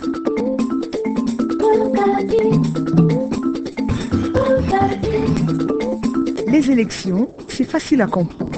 Les élections, c'est facile à comprendre.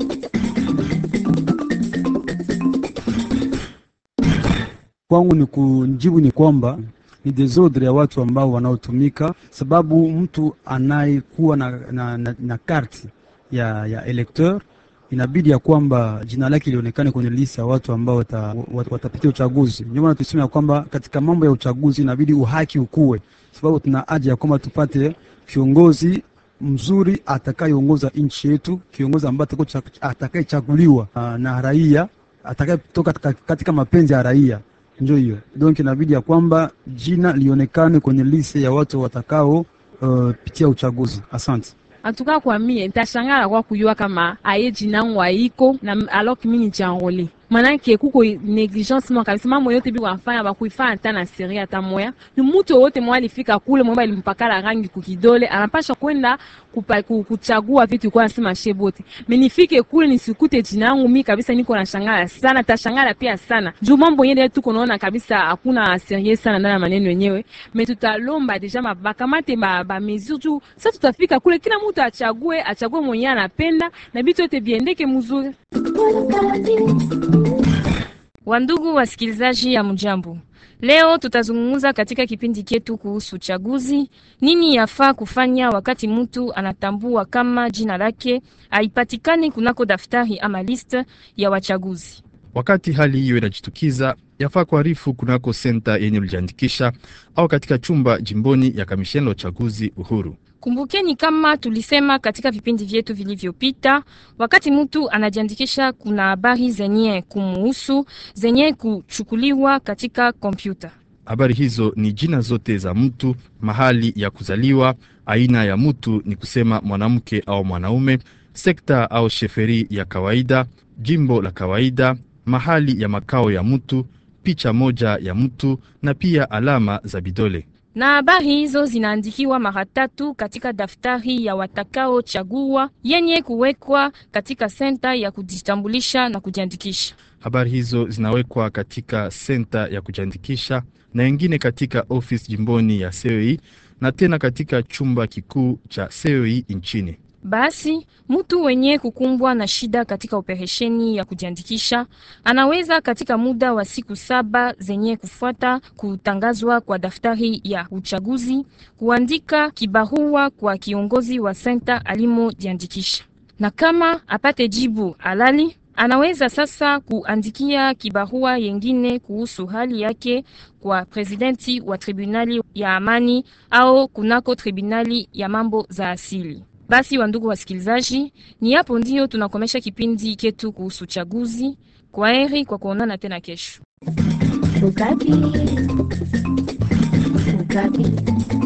Kwangu ni kujibu ni kwamba ni desordre ya watu ambao wanaotumika, sababu mtu anayekuwa na, na, na, na karti ya, ya electeur inabidi ya kwamba jina lake lionekane kwenye lista ya watu ambao watapitia wata, wata uchaguzi. Ndio maana tuseme ya kwamba katika mambo ya uchaguzi inabidi uhaki ukue, sababu tuna haja ya kwamba tupate kiongozi mzuri atakayeongoza nchi yetu, kiongozi ambaye atakayechaguliwa na raia, atakayetoka katika mapenzi ya raia. Ndio hiyo donc, inabidi ya kwamba jina lionekane kwenye liste ya watu watakao uh, pitia uchaguzi. Asante. Antuka kwa mie ntashangala kwa kuyua kama aye jina waiko na alors que mimi nijanrole manake kuko negligence mwa kabisa, mambo yote bi wafanya bakuifanya hata na seri hata moya. Ni mtu wote mwa alifika kule mwamba ilimpakala rangi kukidole, anapasha kwenda kuchagua vitu kwa nasema shebote. Menifike kule nisikute jina yangu mimi kabisa, niko na shangala sana, tashangala pia sana juu mambo yenyewe tuko naona kabisa hakuna serious sana ndani ya maneno yenyewe. Me tutalomba deja mabakamate ba, ba mesure juu sasa tutafika kule, kila mtu achague achague mwenyewe anapenda na vitu yote biendeke mzuri. Wandugu wasikilizaji ya mjambo, leo tutazungumza katika kipindi chetu kuhusu uchaguzi. Nini yafaa kufanya wakati mtu anatambua kama jina lake haipatikani kunako daftari ama liste ya wachaguzi? Wakati hali hiyo inajitukiza, yafaa kuarifu kunako senta yenye ulijiandikisha au katika chumba jimboni ya kamisheni la uchaguzi uhuru. Kumbukeni kama tulisema katika vipindi vyetu vilivyopita, wakati mtu anajiandikisha, kuna habari zenye kumuhusu zenye kuchukuliwa katika kompyuta. Habari hizo ni jina zote za mtu, mahali ya kuzaliwa, aina ya mtu, ni kusema mwanamke au mwanaume, sekta au sheferi ya kawaida, jimbo la kawaida, mahali ya makao ya mtu, picha moja ya mtu na pia alama za vidole na habari hizo zinaandikiwa mara tatu katika daftari ya watakao chagua yenye kuwekwa katika senta ya kujitambulisha na kujiandikisha. Habari hizo zinawekwa katika senta ya kujiandikisha na ingine katika ofisi jimboni ya CEI na tena katika chumba kikuu cha CEI nchini. Basi mtu wenye kukumbwa na shida katika operesheni ya kujiandikisha anaweza katika muda wa siku saba zenye kufuata kutangazwa kwa daftari ya uchaguzi kuandika kibarua kwa kiongozi wa senta alimojiandikisha, na kama apate jibu halali anaweza sasa kuandikia kibarua yengine kuhusu hali yake kwa presidenti wa tribunali ya amani au kunako tribunali ya mambo za asili. Basi wandugu wasikilizaji, ni hapo ndio tunakomesha kipindi chetu kuhusu chaguzi. Kwa heri kwa kuonana tena kesho. Ukati. Ukati.